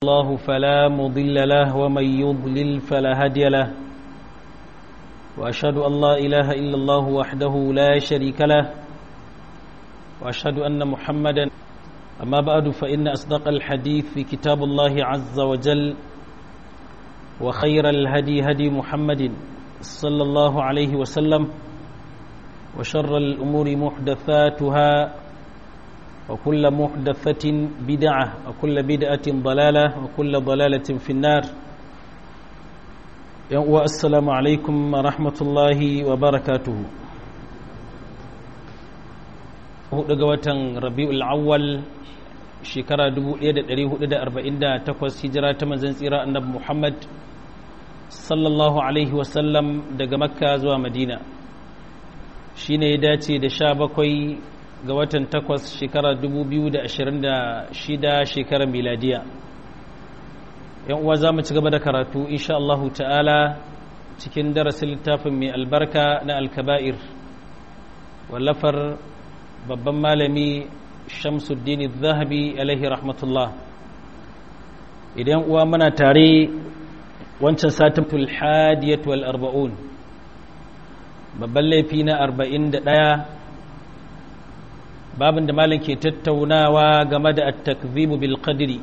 الله فلا مضل له ومن يضلل فلا هادي له وأشهد أن لا إله إلا الله وحده لا شريك له وأشهد أن محمدا أما بعد فإن أصدق الحديث في كتاب الله عز وجل وخير الهدي هدي محمد صلى الله عليه وسلم وشر الأمور محدثاتها وكل محدثة بدعة وكل بدعة ضلالة وكل ضلالة في النار والسلام عليكم ورحمة الله وبركاته daga watan rabi'ul awwal shekara 1448 hijira ta manzon tsira annabi Muhammad sallallahu alaihi wasallam daga makka zuwa madina shine ya dace da 17 ga watan takwas shekara 2026 shekarar miladiya yan uwa za mu ci gaba da karatu insha Allahu ta'ala cikin darasin littafin mai albarka na alkaba'ir wallafar babban malami shamsuddin zahabi alaihi rahmatullah idan uwa muna tare wancan satin tulhadiyat wal arba'un babban laifi na arba'in da ɗaya babin da malam ke tattaunawa game da at-takzibu bil qadri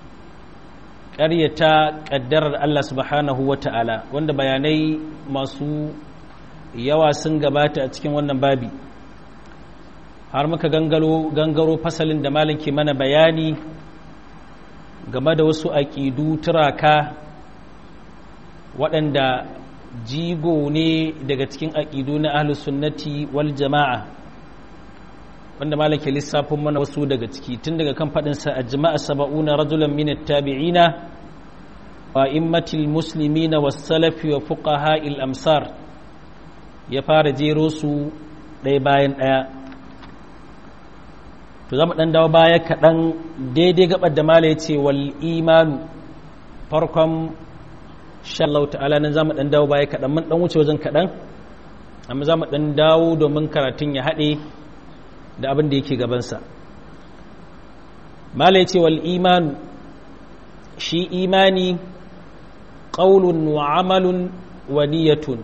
ƙaryata ƙaddarar Allah subhanahu wa ta'ala wanda bayanai masu yawa sun gabata a cikin wannan babi har muka gangaro gangaro fasalin da malam ke mana bayani game da wasu aƙidu turaka waɗanda jigo ne daga cikin aƙidu na ahlus sunnati wal jama'a wanda malake lissafin mana wasu daga ciki tun daga kan faɗinsa a jima'a saba'una rajulan min tabi'ina wa immatil muslimina was salafi wa fuqaha il amsar ya fara jero su ɗaya bayan ɗaya to zama ɗan dawo baya kaɗan daidai gabar da mala ya ce wal imanu farkon shallau ta'ala nan zama ɗan dawo baya kaɗan mun ɗan wuce wajen kaɗan amma za mu ɗan dawo domin karatun ya haɗe da abin da yake gabansa mala ya ce wal imanu shi imani ƙaunun wa amalun wa niyatun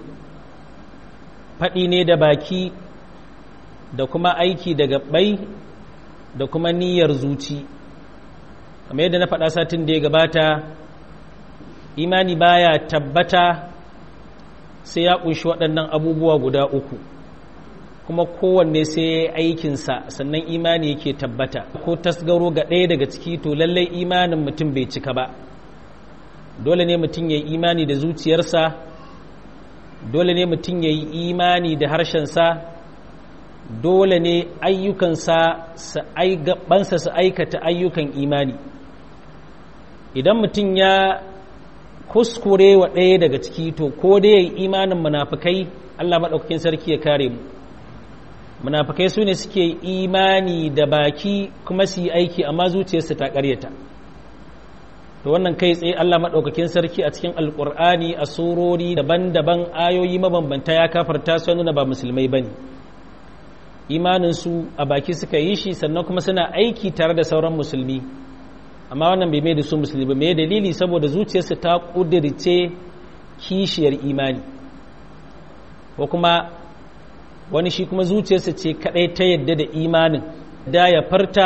faɗi ne da baki da kuma aiki da gaɓai da kuma niyyar zuci kamar yadda na faɗa satin da ya gabata imani baya tabbata sai ya ƙunshi waɗannan abubuwa guda uku kuma kowanne sai ya yi aikinsa sannan imani yake tabbata ko tasgaro ga ɗaya daga ciki to lallai imanin mutum bai cika ba dole ne mutum ya yi imani da zuciyarsa dole ne mutum ya yi imani da harshensa dole ne ayyukansa gabansa su aikata ayyukan imani idan mutum ya kuskure wa ɗaya daga ciki to ko dai ya yi imanin munafukai allah maɗaukakin sarki ya kare mu munafikai su ne suke imani da baki kuma su yi aiki amma zuciyarsu ta karyata da wannan kai tsaye Allah maɗaukakin sarki a cikin alƙur'ani a surori daban-daban ayoyi mabambanta ya kafarta su nuna ba musulmai ba ne imaninsu a baki suka yi shi sannan kuma suna aiki tare da sauran musulmi amma wannan bai mai da su musulmi ba mai dalili saboda zuciyarsu ta ƙudirce kishiyar imani ko kuma wani shi kuma zuciyarsa ce kadai ta yadda da imanin da ya farta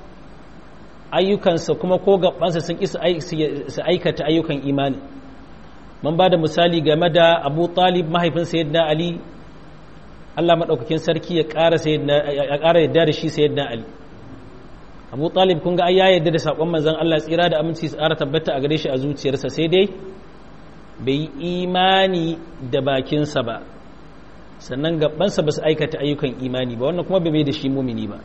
ayyukansa kuma ko gabansa sun isa su aikata ayyukan imani mun ba da misali game da abu talib mahaifin sayyidina ali allah maɗaukakin sarki ya ƙara yadda da shi sayyidina ali abu talib kun ga ya yadda da saƙon manzan allah tsira da aminci su ƙara tabbata a gare shi a zuciyarsa sai dai bai yi imani da bakinsa ba sannan gabansa ba su aikata ayyukan imani ba wannan kuma bai da shi mumini ba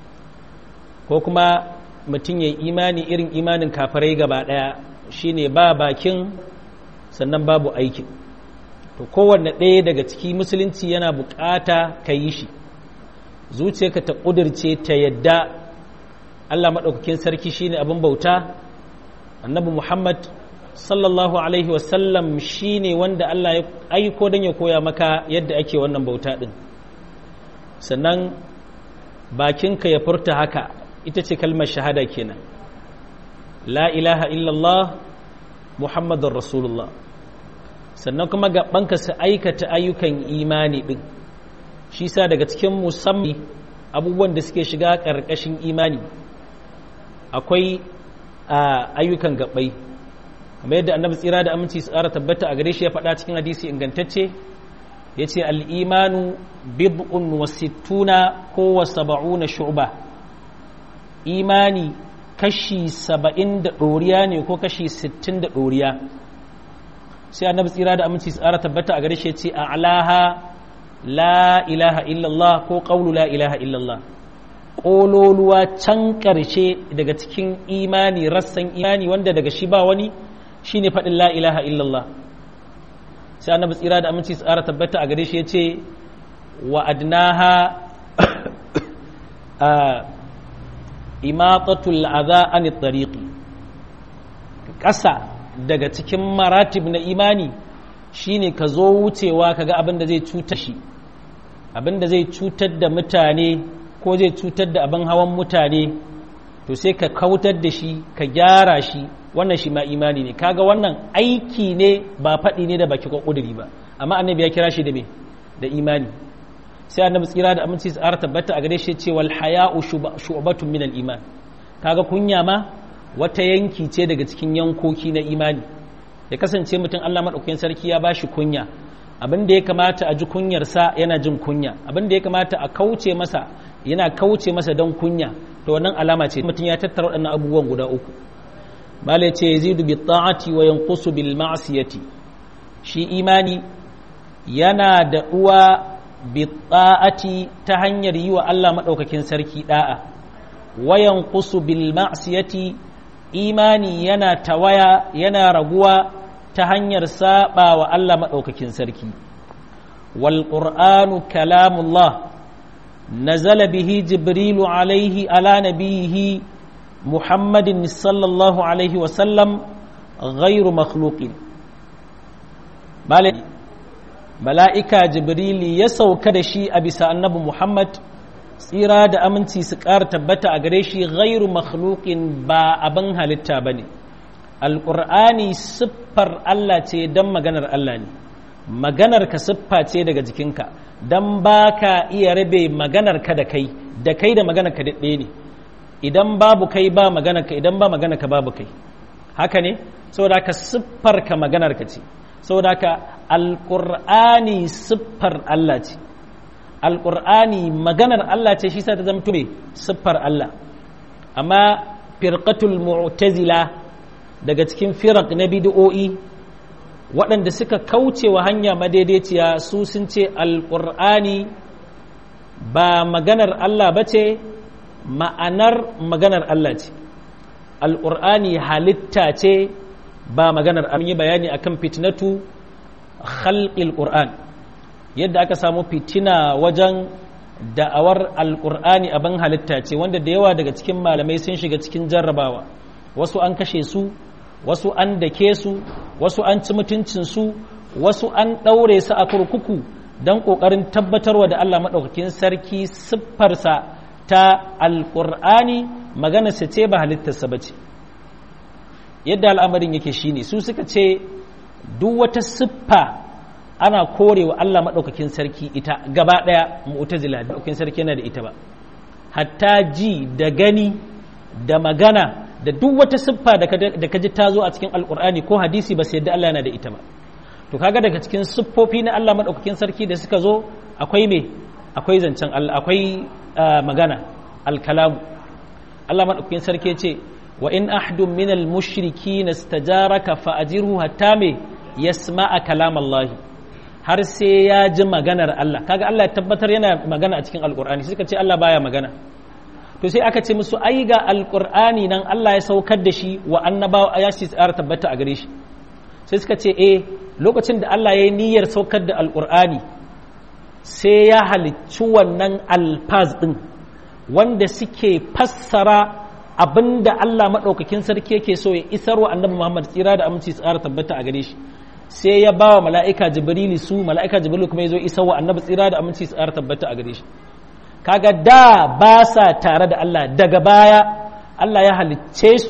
ko kuma mutum ya yi imani irin imanin kafarai gaba daya shine ba bakin sannan babu aikin to kowanne ɗaya daga ciki musulunci yana bukata ka yi shi zuciyarka ta ƙudurce ta yadda allah maɗaukakin sarki shine abin bauta annabi muhammad sallallahu alaihi wasallam shi ne wanda Allah ya aiko don ya koya maka yadda ake wannan bauta ɗin sannan bakinka ya furta haka ita ce kalmar shahada kenan la ilaha illallah muhammadun rasulullah sannan kuma gabanka su aikata ayyukan imani din shi sa daga cikin musamman abubuwan da suke shiga ƙarƙashin imani akwai ayyukan gabai kamar yadda annabi tsira da aminci su tsara tabbata a gare shi ya faɗa cikin hadisi ingantacce ya ce al'imanu bid'un wa sittuna ko wa saba'una shu'ba imani kashi saba'in da ɗoriya ne ko kashi sittin da ɗoriya sai annabi tsira da aminci tsara tabbata a gare shi ce a alaha la ilaha illallah ko ƙaunu la ilaha illallah ƙololuwa can ƙarshe daga cikin imani rassan imani wanda daga shi ba wani shine faɗin la ilaha illallah sai annabi tsira da aminci tsara tabbata a gare shi ya ce wa adnaha imatatul adha an tariqi ƙasa daga cikin maratib na imani shine ka zo wucewa kaga abin da zai cutar shi abin da zai cutar da mutane ko zai cutar da abin hawan mutane to sai ka kautar da shi ka gyara shi wannan shi ma imani ne kaga wannan aiki ne ba faɗi ne da baki ko ƙuduri ba amma annabi ya kira shi da me da imani sai annabi tsira da aminci tsara tabbata a gare shi ce wal haya'u shu'batun min al iman kaga kunya ma wata yanki ce daga cikin yankoki na imani ya kasance mutum Allah madaukakin sarki ya bashi kunya abin da ya kamata a ji kunyarsa yana jin kunya abin da ya kamata a kauce masa yana kauce masa don kunya to wannan alama ce mutum ya tattara waɗannan abubuwan guda uku bala ce yazidu bi ta'ati wa yanqusu bil ma'siyati shi imani yana da uwa bi ta'ati ta hanyar yi wa Allah madaukakin sarki da'a wa yanqusu bil ma'siyati imani yana tawaya yana raguwa ta hanyar saba wa Allah madaukakin sarki wal qur'anu kalamullah nazala bihi jibrilu alaihi ala nabiyihi محمد صلى الله عليه وسلم غير مخلوق ملائكة جبريل يسو كدشي أبي النبي محمد tsira da aminci su ƙara tabbata a gare shi ghairu makhluqin ba abin halitta ba ne alƙur'ani siffar Allah ce don maganar Allah ne maganar ka siffa ce daga jikinka don ba ka iya rabe maganar ka da kai da kai da maganar ka daɗe ne idan babu kai ba maganarka idan ba maganarka babu kai haka ne saboda ka siffar ka maganarka ce saboda ka alƙur'ani siffar Allah ce alƙur'ani maganar Allah ce shi sa ta zamto mai siffar Allah amma firqatul mu'tazila daga cikin firaq na bid'o'i waɗanda suka kauce wa hanya madaidaiciya su sun ce alƙur'ani ba maganar Allah ba ce ma'anar maganar Allah ce alƙur'ani halitta ce ba maganar an yi bayani akan fitnatu khalqil qur'an yadda aka samu fitina wajen da'awar alƙur'ani abin halitta ce wanda da yawa daga cikin malamai sun shiga cikin jarrabawa wasu an kashe su wasu an dake su wasu an ci mutuncinsu wasu an ɗaure su a kurkuku don ƙoƙarin tabbatarwa da Allah maɗaukakin sarki siffarsa ta alƙur'ani maganarsa ce ba halittarsa ba ce yadda al'amarin yake shine su suka ce duk wata siffa ana korewa Allah maɗaukakin sarki ita gaba ɗaya mu'tazila maɗaukakin sarki yana da ita ba hatta ji da gani da magana da duk wata siffa da ka ji ta zo a cikin alƙur'ani ko hadisi ba sai yadda Allah yana da ita ba to kaga daga cikin siffofi na Allah maɗaukakin sarki da suka zo akwai me akwai zancen Allah akwai magana alkalamu Allah maɗaukakin sarki ce wa in ahdun min al-mushriki nastajaraka fa ajirhu hatta me yasma'a kalam Allah har sai ya ji maganar Allah kaga Allah ya tabbatar yana magana a cikin alqur'ani suka ce Allah baya magana to sai aka ce musu ai ga alqur'ani nan Allah ya saukar da shi wa annabawa ya shi tsara tabbata a gare shi sai suka ce eh lokacin da Allah ya yi niyyar saukar da alqur'ani sai ya halicci wannan alfaz ɗin wanda suke fassara abinda Allah maɗaukakin sarki yake so ya isar wa annabi Muhammad tsira da aminci tsara tabbata a gare shi sai ya ba wa mala'ika jibrili su mala'ika jibrili kuma ya zo isar wa annabi tsira da aminci tsara tabbata a gare shi kaga da ba sa tare da Allah daga baya Allah ya halicce su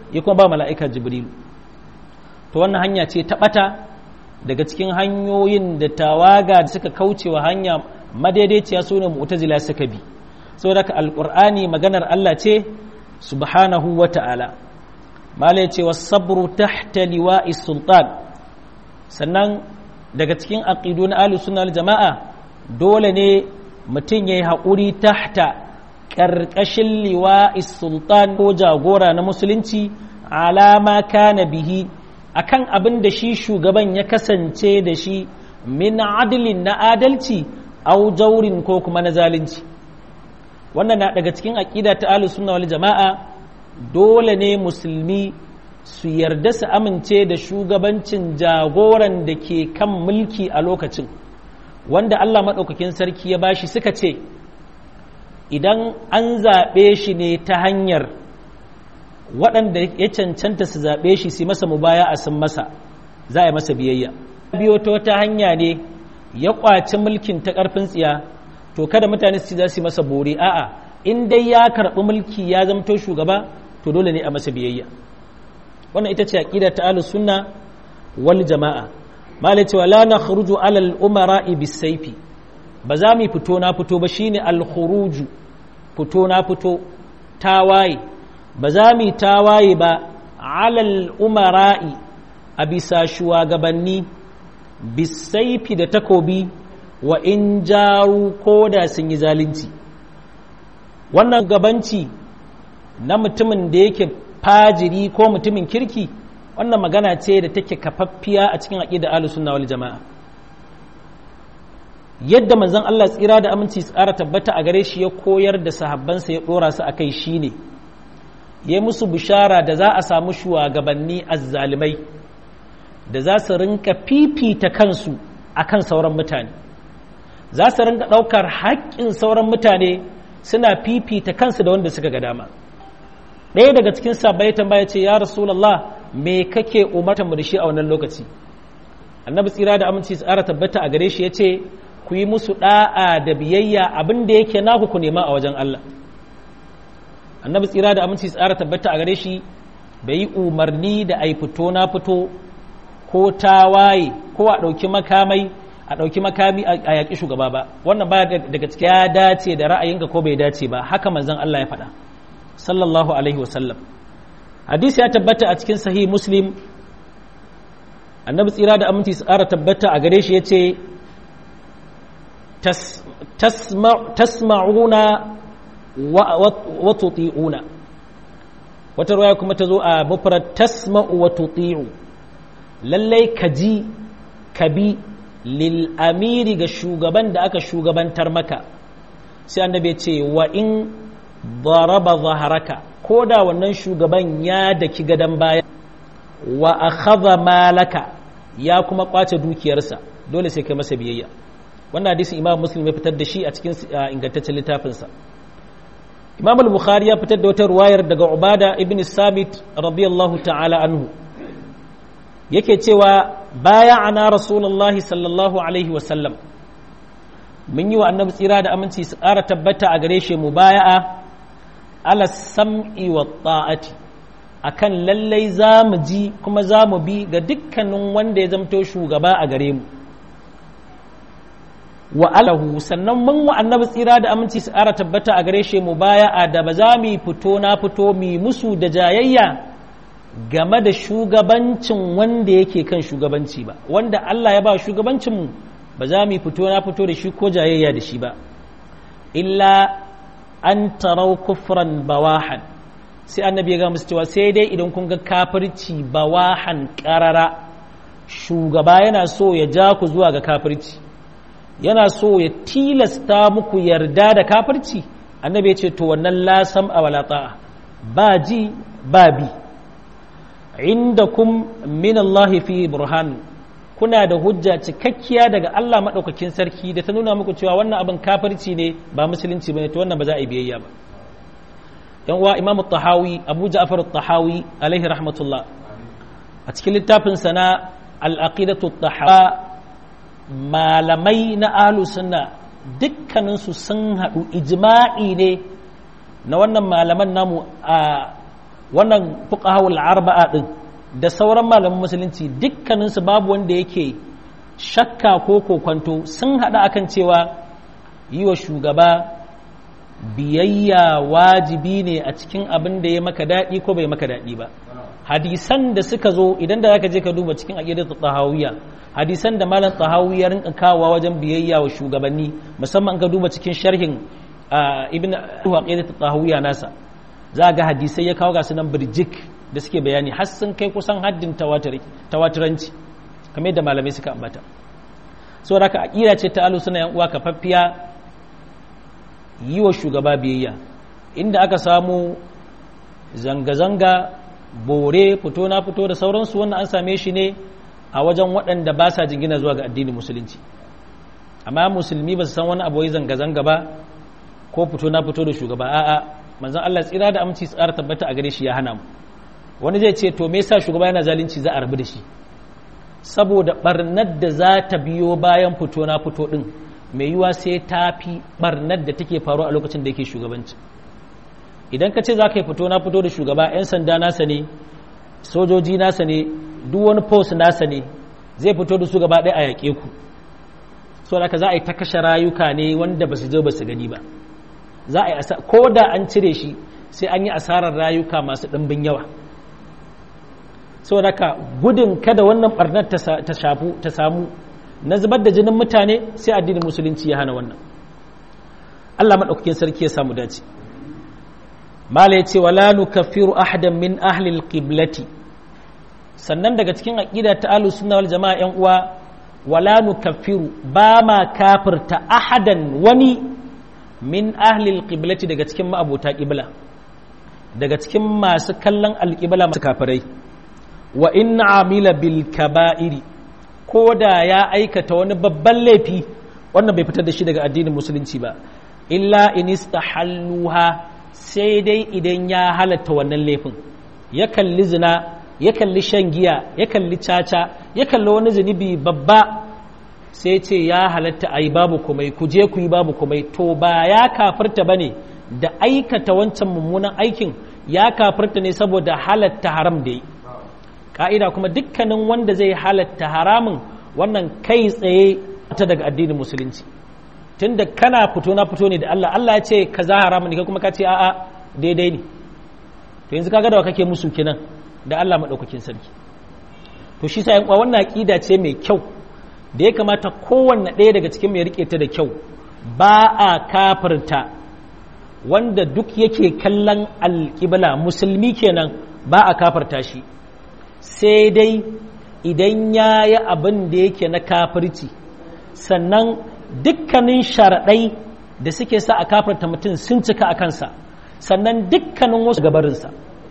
ya kuma ba mala'ika jibrilu to wannan hanya ce ta ɓata daga cikin hanyoyin da tawaga da suka kaucewa hanya madaidaiciya su ne mu'tazila suka bi saboda ka alƙur'ani maganar Allah ce subhanahu wa ta'ala mala ce wa sabru tahta liwa'i sultan sannan daga cikin aqidu na ahlus sunna wal jama'a dole ne mutum yayi haƙuri tahta ƙarƙashin liwa'i sultan ko jagora na musulunci alama kana bihi akan abin da shi shugaban ya kasance da shi min adilin na adalci au jaurin ko kuma na zalunci wannan na daga cikin aƙida ta ahlus sunna wal jama'a dole ne musulmi su yarda su amince da shugabancin jagoran da ke kan mulki a lokacin wanda Allah maɗaukakin sarki ya bashi suka ce idan an zaɓe shi ne ta hanyar waɗanda ya cancanta su zaɓe shi su masa mubaya a sun masa za a yi masa biyayya biyo ta wata hanya ne ya ƙwaci mulkin ta ƙarfin tsiya to kada mutane su za su yi masa bore a'a in dai ya karɓi mulki ya zamto shugaba to dole ne a masa biyayya wannan ita ce aqida ta ahlus sunna wal jama'a malai cewa la nakhruju ala al umara bis sayfi ba za mu fito na fito ba shine al khuruju fito na fito tawaye ba za mu tawaye ba ala al umara'i a bisa shugabanni bis sayfi da takobi wa in jaru ko da sun yi zalunci wannan gabanci na mutumin da yake fajiri ko mutumin kirki wannan magana ce da take kafaffiya a cikin aqida ahlus sunna wal jamaa yadda manzon Allah tsira da aminci tsara tabbata a gare shi ya koyar da sahabbansa ya dora su akai shine ya musu bishara da za a samu shugabanni azzalimai da za su rinka fifita kansu akan sauran mutane za su rinka ɗaukar haƙƙin sauran mutane suna fifita kansu da wanda suka ga dama ɗaya daga cikin sabai tambaya ce ya rasulallah me kake umarta mu da shi a wannan lokaci annabi tsira da aminci tsara tabbata a gare shi ya ce ku yi musu ɗa'a da biyayya abin da yake naku ku nema a wajen Allah annabi tsira da aminci tsara tabbata a gare shi bai yi umarni da ai fito na fito ko tawaye ko a ɗauki makamai a ɗauki makami a yaƙi shugaba ba wannan ba daga cikin ya dace da ra'ayinka ko bai dace ba haka manzon Allah ya faɗa sallallahu alaihi wasallam hadisi ya tabbata a cikin sahih muslim annabi tsira da aminci su ƙara tabbata a gare shi ya ce tasma'una wa tuti'una wata ruwaya kuma ta zo a mufrad tasma'u wa tuti'u lallai ka ji ka bi lil amiri ga shugaban da aka shugabantar maka sai annabi ce wa in daraba zaharaka ko da wannan shugaban ya daki gadon baya wa akhadha malaka ya kuma kwace dukiyarsa dole sai kai masa biyayya wannan hadisin imam muslim ya fitar da shi a cikin ingantaccen littafinsa imam al-bukhari ya fitar da wata ruwayar daga ubada ibn sabit radiyallahu ta'ala anhu yake cewa baya ana rasulullahi sallallahu alaihi wasallam mun yi wa annabi tsira da aminci su ƙara tabbata a gare shi mubaya'a ala sam'i wa ta'ati akan lallai za mu ji kuma za mu bi ga dukkanin wanda ya zamto shugaba a gare mu wa alahu sannan mun wa annabi tsira da aminci su ƙara tabbata a gare shi mubaya'a da ba za mu fito na fito mu musu da jayayya game da shugabancin wanda yake kan shugabanci ba wanda Allah ya ba shugabancinmu ba za mu fito na fito da shi ko jayayya da shi ba illa an tarau kufran bawahan sai annabi ya ga musu cewa sai dai idan kun ga kafirci bawahan karara shugaba yana so ya ja ku zuwa ga kafirci yana so ya tilasta muku yarda da kafirci annabi ya ce to wannan lasam a walata ba ji ba bi indakum min Allah fi burhan kuna da hujja cikakkiya daga Allah madaukakin sarki da ta nuna muku cewa wannan abin kafirci ne ba musulunci bane to wannan ba za a yi biyayya ba yan uwa Imam tahawi Abu Ja'far tahawi alaihi rahmatullah a cikin littafin sa na al-aqidatu tahawa malamai na ahlus sunna dukkanin su sun hadu ijma'i ne na wannan malaman namu a wannan fuqahul arba'a din da sauran malaman musulunci dukkaninsu babu wanda yake shakka ko kokwanto sun haɗa akan cewa yi wa shugaba biyayya wajibi ne a cikin abin da ya maka daɗi ko bai maka daɗi ba hadisan da suka zo idan da zaka je ka duba cikin aqidatu tahawiyya hadisan da malam tahawiyya rinka kawowa wajen biyayya wa shugabanni musamman ka duba cikin sharhin ibn aqidatu tahawiyya nasa za ga hadisai ya kawo ga sunan birjik da suke bayani har sun kai kusan haddin tawaturanci kamar yadda malamai suka ambata saboda haka aqida ce ta alu suna yan uwa kafaffiya yi wa shugaba biyayya inda aka samu zanga-zanga bore fito na fito da sauransu wannan an same shi ne a wajen waɗanda ba sa jingina zuwa ga addinin musulunci amma musulmi ba su san wani abu zanga-zanga ba ko fito na fito da shugaba a'a manzon Allah tsira da aminci tsara tabbata a gare shi ya hana mu wani zai ce to me yasa shugaba yana zalunci za a rabu da shi saboda barnar da za ta biyo bayan fito na fito din mai yiwa sai ta fi barnar da take faru a lokacin da yake shugabanci idan ka ce za ka yi fito na fito da shugaba 'yan sanda nasa ne sojoji nasa ne duk wani post nasa ne zai fito da su gaba ɗaya a yaƙe ku so da za a yi ta kashe rayuka ne wanda ba su zo ba su gani ba za a yi ko da an cire shi sai an yi asarar rayuka masu ɗimbin yawa saboda ka gudun kada wannan barnar ta shafu ta samu na zubar da jinin mutane sai addinin musulunci ya hana wannan Allah maɗaukakin sarki ya samu dace mala ya ce wala nukaffiru ahadan min ahli alqiblati sannan daga cikin aqida ta ahlus sunna wal jamaa yan uwa wala nukaffiru ba ma kafirta ahadan wani min ahli alqiblati daga cikin ma'abota qibla daga cikin masu kallon alqibla masu kafirai wa in amila bil kaba'iri ko da ya aikata wani babban laifi wannan bai fitar da shi daga addinin musulunci ba illa in istahalluha sai dai idan ya halatta wannan laifin ya kalli zina ya kalli shan giya ya kalli caca ya kalli wani zunubi babba sai ce ya halatta a yi babu kumai ku je ku yi babu kumai to ba ya kafirta ba ne da aikata wancan mummunan aikin ya kafirta ne saboda halatta haram da yi ka'ida kuma dukkanin wanda zai halatta haramun wannan kai tsaye ta daga addinin musulunci tunda kana fito na fito ne da Allah Allah ya ce kaza haramun ne kai kuma ka ce a'a daidai ne to yanzu kaga da wa kake musu kenan da Allah madaukakin sarki to shi sa yan uwa wannan aqida ce mai kyau da ya kamata kowanne ɗaya daga cikin mai rike ta da kyau ba a kafirta wanda duk yake kallon alƙibla musulmi kenan ba a kafirta shi sai dai idan ya yi abin da yake na kafirci sannan dukkanin sharaɗai da suke sa a kafarta mutum sun cika a kansa sannan dukkanin wasu gabarinsa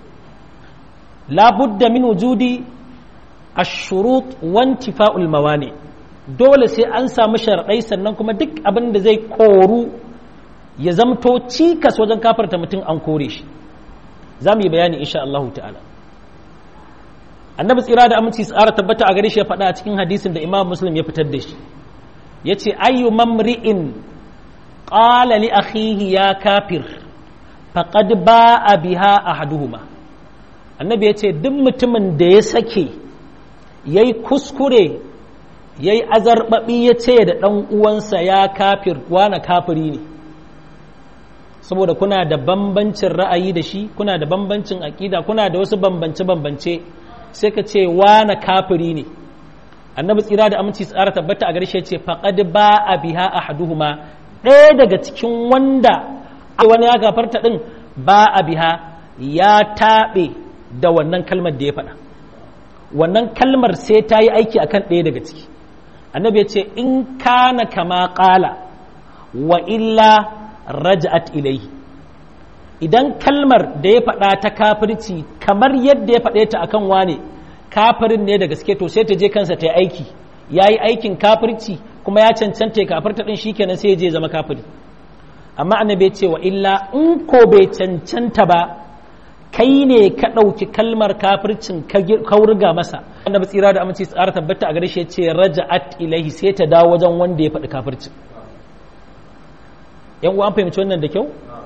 labudda min wujudi ashurut wanti fa'ul mawani dole sai an samu sharaɗai sannan kuma duk abin da zai koru ya zamto cikas wajen kafarta mutum an kore shi za mu yi bayani insha Allah ta'ala annabi tsira da aminci tsara tabbata a gare shi ya faɗa a cikin hadisin da imam muslim ya fitar da shi ya ce ayyu mamri'in ƙala li akhihi ya kafir faqad ba'a biha ahaduhuma annabi ya ce duk mutumin da ya sake yayi kuskure yayi azarbabi ya ce da ɗan uwansa ya kafir wana kafiri ne saboda kuna da bambancin ra'ayi da shi kuna da bambancin aƙida kuna da wasu bambance-bambance sai ka ce wana kafiri ne annabi tsira da aminci tsara tabbata a garshe ce faqad ba a biha ahaduhuma ɗaya daga cikin wanda wani ya gafarta din ba a biha ya taɓe da wannan kalmar da ya faɗa wannan kalmar sai ta yi aiki akan ɗaya daga ciki annabi ya ce in kana kama ƙala wa illa raja'at ilaihi idan kalmar da ya faɗa ta kafirci kamar yadda ya faɗe ta akan wane kafirin ne da gaske to sai ta je kansa ta yi aiki ya yi aikin kafirci kuma ya cancanta ya kafirta ɗin shi kenan sai ya je zama kafiri amma annabi ya ce wa illa in ko bai cancanta ba kai ne ka ɗauki kalmar kafircin ka wurga masa annabi tsira da aminci tsara tabbata a gare shi ya ce raja'at ilaihi sai ta dawo wajen wanda ya faɗi kafircin yan uwa an fahimci wannan da kyau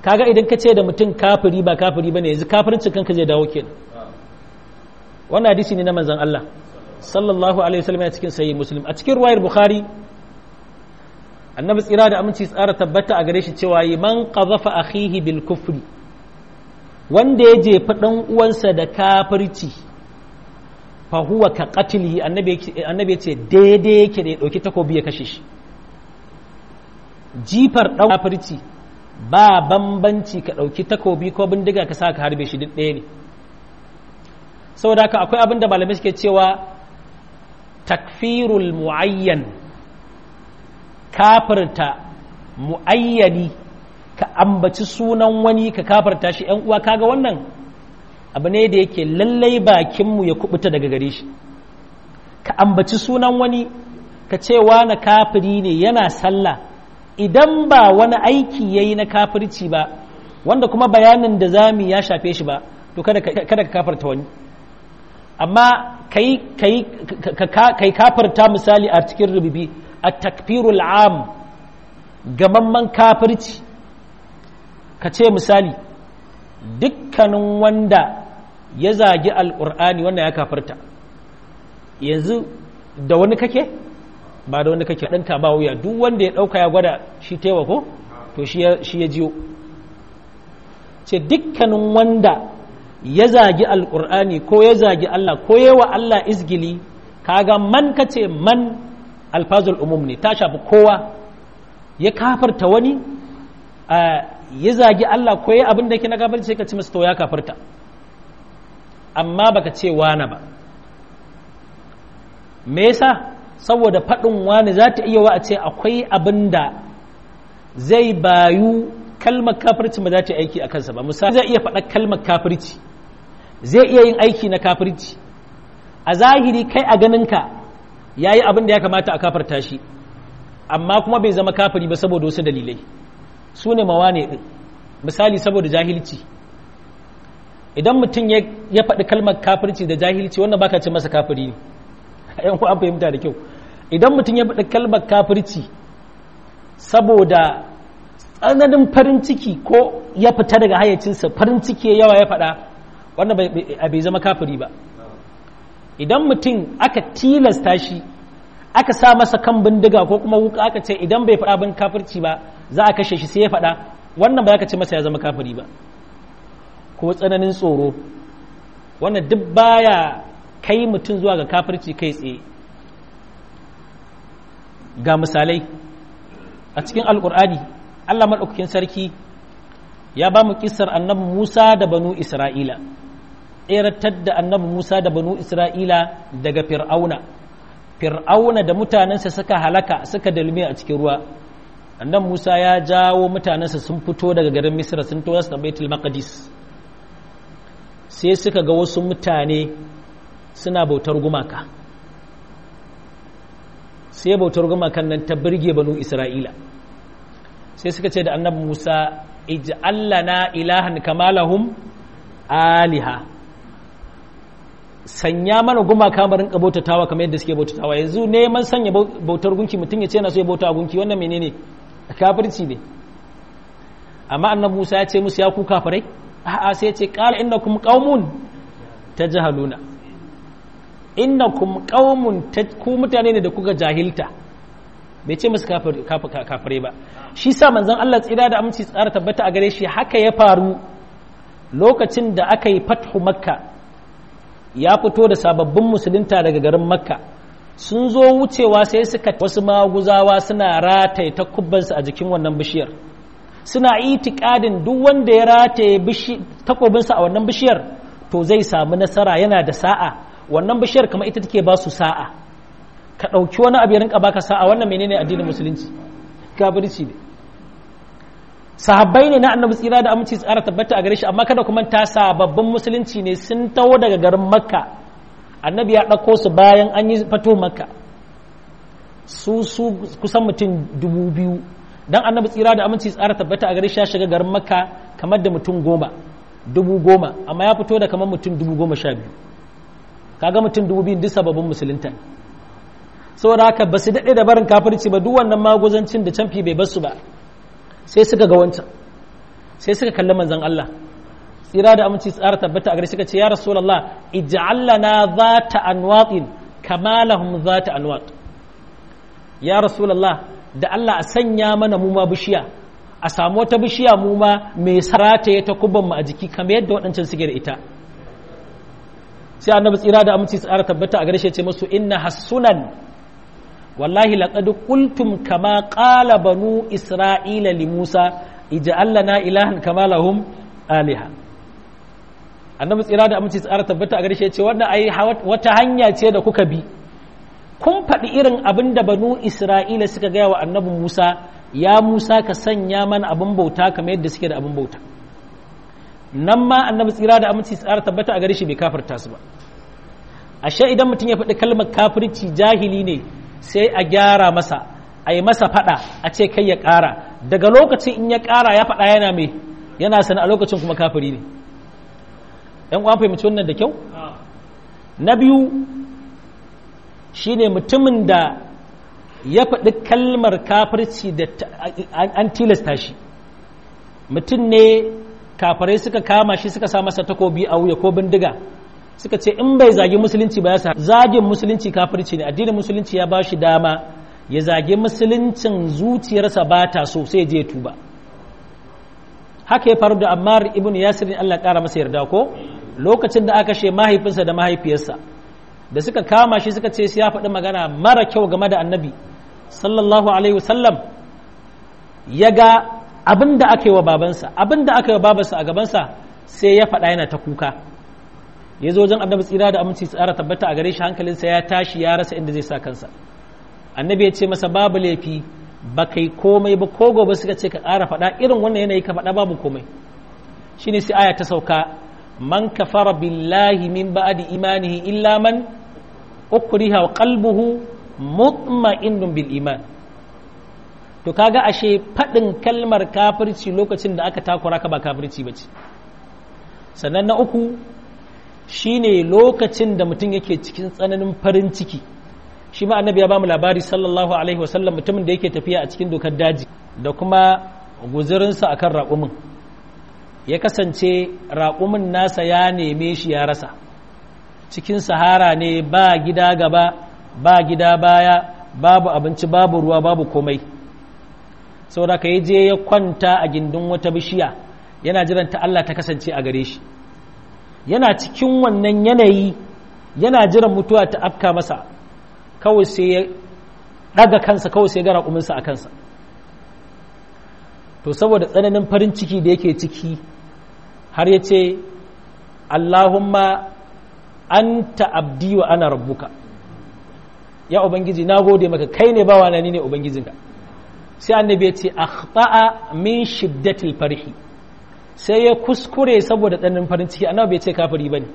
kaga idan ka ce da mutum kafiri ba kafiri bane yanzu kafircin kanka zai dawo kenan wannan hadisi ne na manzon Allah sallallahu alaihi wasallam ya cikin sahih muslim a cikin ruwayar bukhari annabi tsira da aminci tsara tabbata a gare shi cewa yi man qazafa akhihi bil kufri wanda ya jefa dan uwansa da kafirci fa huwa ka qatlihi annabi annabi ya ce daidai yake da ya dauki takobi ya kashe shi jifar dan kafirci ba bambanci ka dauki takobi ko bindiga ka sa ka harbe shi duk ɗaya ne saboda haka akwai abin da malamai suke cewa takfirul muayyan kafirta muayyani ka ambaci sunan wani ka kafirta shi ‘yan uwa kaga wannan abu ne da yake lallai bakinmu ya kubuta daga gare shi ka ambaci sunan wani ka ce na kafiri ne yana sallah idan ba wani aiki ya yi na kafirci ba wanda kuma bayanin da zami ya shafe shi ba to kada ka kafirta wani amma kai kafirta misali a cikin rububi a takfirul am gamamman kafirci ka ce misali dukkanin wanda ya zagi alƙur'ani wannan ya kafirta yanzu da wani kake ba da wani kake ɗanta ba wuya duk wanda ya ɗauka ya gwada shi taimako to shi ya jiyo ce dukkanin wanda ya zagi alƙur'ani ko ya zagi Allah ko yawa Allah izgili kaga man kace man alfazul umum ne ta shafi kowa ya kafarta wani ya zagi Allah ko ya abin da yake na gafarta sai ka ci masa to ya kafarta amma baka ce wani ba me yasa saboda faɗin wani za ta iya wa a ce akwai abin da zai bayu kalmar kafirci ba za ta yi aiki a kansa ba misali zai iya faɗa kalmar kafirci zai iya yin aiki na kafirci a zahiri kai a ganinka ya yi abin da ya kamata a kafarta shi amma kuma bai zama kafiri ba saboda wasu dalilai su ne mawane ɗin misali saboda jahilci idan mutum ya faɗi kalmar kafirci da jahilci wannan baka ce masa kafiri ne yan an fahimta da kyau idan mutum ya faɗi kalmar kafirci saboda tsananin farin ciki ko ya fita daga hayyacinsa farin ciki yawa ya faɗa wannan bai zama kafiri ba idan mutum aka tilasta shi aka sa masa kan bindiga ko kuma wuka aka ce idan bai faɗa bin kafirci ba za a kashe shi sai ya faɗa wannan ba ka ce masa ya zama kafiri ba ko tsananin tsoro wannan duk baya kai mutum zuwa ga kafirci kai tsaye ga misalai a cikin alkur'ani allah maɗaukakin sarki ya ba mu kisar annabi musa da banu isra'ila tseratar da annabi musa da banu isra'ila daga fir'auna fir'auna da mutanensa suka halaka suka dalme a cikin ruwa annan musa ya jawo mutanensa sun fito daga garin misra sun to su baitul maqdis sai suka ga wasu mutane suna bautar gumaka sai bautar gumakan nan ta birge banu isra'ila sai suka ce da annabi musa ij'al lana ilahan kama lahum aliha sanya mana gumaka mu rinka bautatawa kamar yadda suke bautatawa yanzu neman sanya bautar gunki mutum ya ce yana so ya bauta gunki wannan menene kafirci ne amma annabi Musa ya ce musu ya ku kafirai a'a sai ya ce qala innakum qaumun tajhaluna innakum qaumun ku mutane ne da kuka jahilta bai ce musu kafirai ba shi sa manzon Allah tsira da aminci tsara tabbata a gare shi haka ya faru lokacin da aka yi fathu makka ya fito da sababbin musulunta daga garin makka sun zo wucewa sai suka wasu maguzawa suna rataye takubbansu a jikin wannan bishiyar suna itikadin duk wanda ya rataye takobinsa a wannan bishiyar to zai samu nasara yana da sa'a wannan bishiyar kamar ita take ba su sa'a ka ɗauki wani abu ya rinka baka sa'a wannan menene addinin musulunci kafirci ne sahabbai ne na annabi tsira da aminci tsara tabbata a gare shi amma kada kuma ta sababbin musulunci ne sun taho daga garin makka annabi ya ɗauko su bayan an yi fato makka su su kusan mutum dubu biyu dan annabi tsira da aminci tsara tabbata a gare shi ya shiga garin makka kamar da mutum goma dubu goma amma ya fito da kamar mutum dubu goma sha biyu kaga mutum dubu biyu duk sababbin musulunta saboda haka ba su daɗe da barin kafirci ba duk wannan maguzancin da canfi bai basu ba sai suka ga wancan sai suka kalli manzon Allah tsira da aminci tsara tabbata a gare suka ce ya rasulullah ij'al lana zata anwatin kama lahum zata anwat ya rasulullah da Allah a sanya mana mu ma bishiya a samu wata bishiya mu ma mai sarata ta kubban mu a jiki kamar yadda waɗancan suke da ita sai annabi tsira da aminci tsara tabbata a gare shi ya ce musu inna hasunan wallahi laqad qultum kama qala banu isra'ila li musa ij'al lana ilahan kama lahum aliha annabi tsira da aminci tsara tabbata a gare shi ya ce wannan ai wata hanya ce da kuka bi kun faɗi irin abin da banu isra'ila suka gaya wa annabi musa ya musa ka sanya mana abin bauta kamar yadda suke da abin bauta nan ma annabi tsira da aminci tsara tabbata a gare shi bai kafarta su ba ashe idan mutum ya faɗi kalmar kafirci jahili ne sai a gyara masa a yi masa faɗa a ce kai ya ƙara daga lokacin in ya ƙara ya faɗa yana mai yana sana a lokacin kuma kafiri ne ‘yan uwan fahimci wannan da kyau na biyu shine mutumin da ya faɗi kalmar kafirci da an tilasta shi mutum ne kafirai suka kama shi suka sa masa takobi a wuya ko bindiga suka ce in bai zagi musulunci ba ya sa zagin musulunci kafirci ne addinin musulunci ya ba shi dama ya zagi musuluncin zuciyarsa ba ta so sai je tuba haka ya faru da ammar ibn yasir Allah kara masa yarda ko lokacin da aka she mahaifinsa da mahaifiyarsa da suka kama shi suka ce sai ya faɗi magana mara kyau game da annabi sallallahu alaihi wasallam ya ga abin da aka yi wa babansa abin da aka yi wa babansa a gabansa sai ya faɗa yana ta kuka ya zo wajen annabi tsira da aminci tsara tabbata a gare shi hankalinsa ya tashi ya rasa inda zai sa kansa annabi ya ce masa babu laifi ba kai komai ba ko gobe suka ce ka ƙara faɗa irin wannan yanayi ka faɗa babu komai shine sai aya ta sauka man kafara billahi min ba'di imanihi illa man ukriha wa qalbuhu mutma'innun bil iman to kaga ashe faɗin kalmar kafirci lokacin da aka takura ka ba kafirci bace sannan na uku shine lokacin da mutum yake cikin tsananin farin ciki shi ma annabi ya bamu labari sallallahu alaihi wasallam mutumin da yake tafiya a cikin dokar daji da kuma guzurinsa akan raƙumin ya kasance raƙumin nasa ya neme shi ya rasa cikin sahara ne ba gida gaba ba gida baya babu abinci babu ruwa babu komai saboda ka yi je ya kwanta a gindin wata bishiya yana jiran ta Allah ta kasance a gare shi yana cikin wannan yanayi yana jiran mutuwa ta afka masa kawai sai ya ɗaga kansa kawai sai ya gara kuminsa a kansa to saboda tsananin farin ciki da yake ciki har ya ce Allahumma anta abdi wa ana rabbuka ya ubangiji na gode maka kai ne bawa na ni ne ubangijinka sai annabi ya ce akhta'a min shiddatil farhi sai ya kuskure saboda tsananin farin ciki annabi bai ce kafiri bane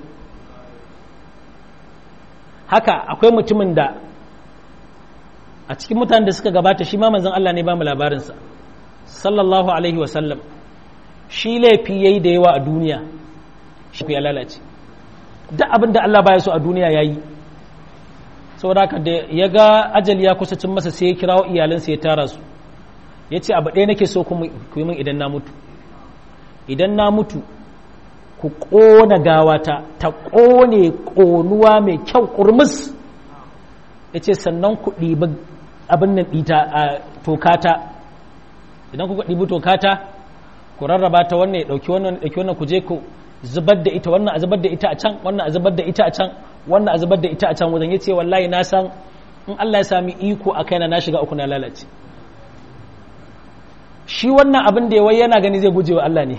haka akwai mutumin da a cikin mutanen da suka gabata shi ma manzon Allah ne ba mu labarinsa sallallahu alaihi wa sallam shi laifi yayi da yawa a duniya shi ya lalace duk abin da Allah baya so a duniya yayi saboda haka da ya ga ajali ya kusa cin masa sai ya kirawo iyalansa ya tara su ya ce abu ɗaya nake so ku yi min idan na mutu idan na mutu ku ƙona gawata ta ƙone ƙonuwa mai kyau ƙurmus ya ce sannan ku ɗibi abin nan ɗita a tokata idan kuka ɗibi tokata ku rarraba ta wannan ya ɗauki wannan ɗauki wannan ku je ku zubar da ita wannan a zubar da ita a can wannan a zubar da ita a can wannan a zubar da ita a can wajen ya ce wallahi na san in Allah ya sami iko a kaina na shiga uku na lalace shi wannan abin da yawai yana gani zai guje wa Allah ne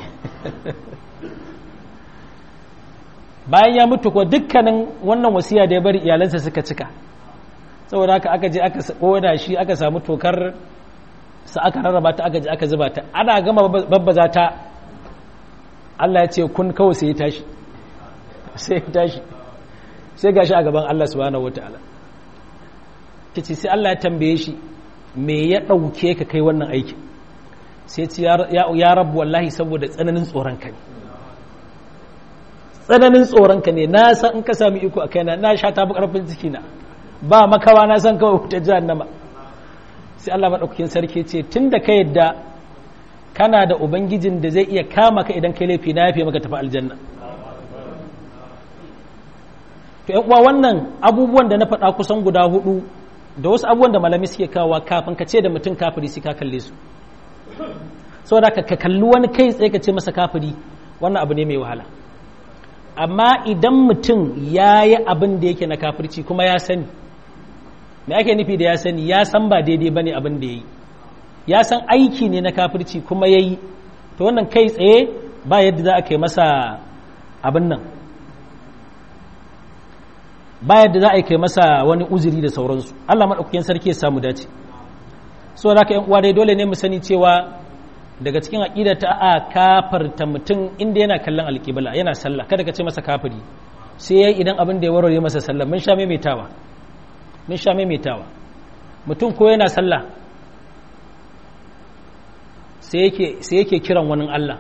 bayan ya mutu ko dukkanin wannan wasiya da ya bari iyalansa suka cika saboda haka aka je aka koda shi aka samu tokar sa aka rarraba ta aka je aka zuba ta ana gama babbaza ta Allah ya ce kun kawai sai ya tashi sai ya tashi sai gashi a gaban Allah subhanahu wataala kici sai Allah ya tambaye shi me ya dauke ka kai wannan aikin sai ce ya rabu wallahi saboda tsananin tsoronka ne tsananin tsoronka ne na san in ka sami iko a kaina na sha tafi karfin ciki na ba makawa na san kawai wuta jahannama sai Allah maɗaukakin sarki ce tun da ka yadda kana da ubangijin da zai iya kama ka idan kai laifi na yafe maka tafi aljanna to uwa wannan abubuwan da na faɗa kusan guda hudu da wasu abubuwan da malami suke kawo kafin ka ce da mutum kafiri sai ka kalle su saboda ka kalli wani kai tsaye ka ce masa kafiri wannan abu ne mai wahala amma idan mutum ya yi abin da yake na kafirci kuma ya sani me ake nufi da ya sani ya san ba daidai ba ne abin da ya yi ya san aiki ne na kafirci kuma ya yi to wannan kai tsaye ba yadda za a kai masa abin nan ba yadda za a kai masa wani uzuri da sauransu allah maɗaukakin sarki ya samu dace so da ka uwa dai dole ne mu sani cewa daga cikin aƙida ta a kafarta mutum inda yana kallon alƙibla yana sallah kada ka ce masa kafiri sai yayi idan abin da ya warware masa sallah mun sha maimaitawa mun sha maimaitawa mutum ko yana sallah sai yake sai yake kiran wani Allah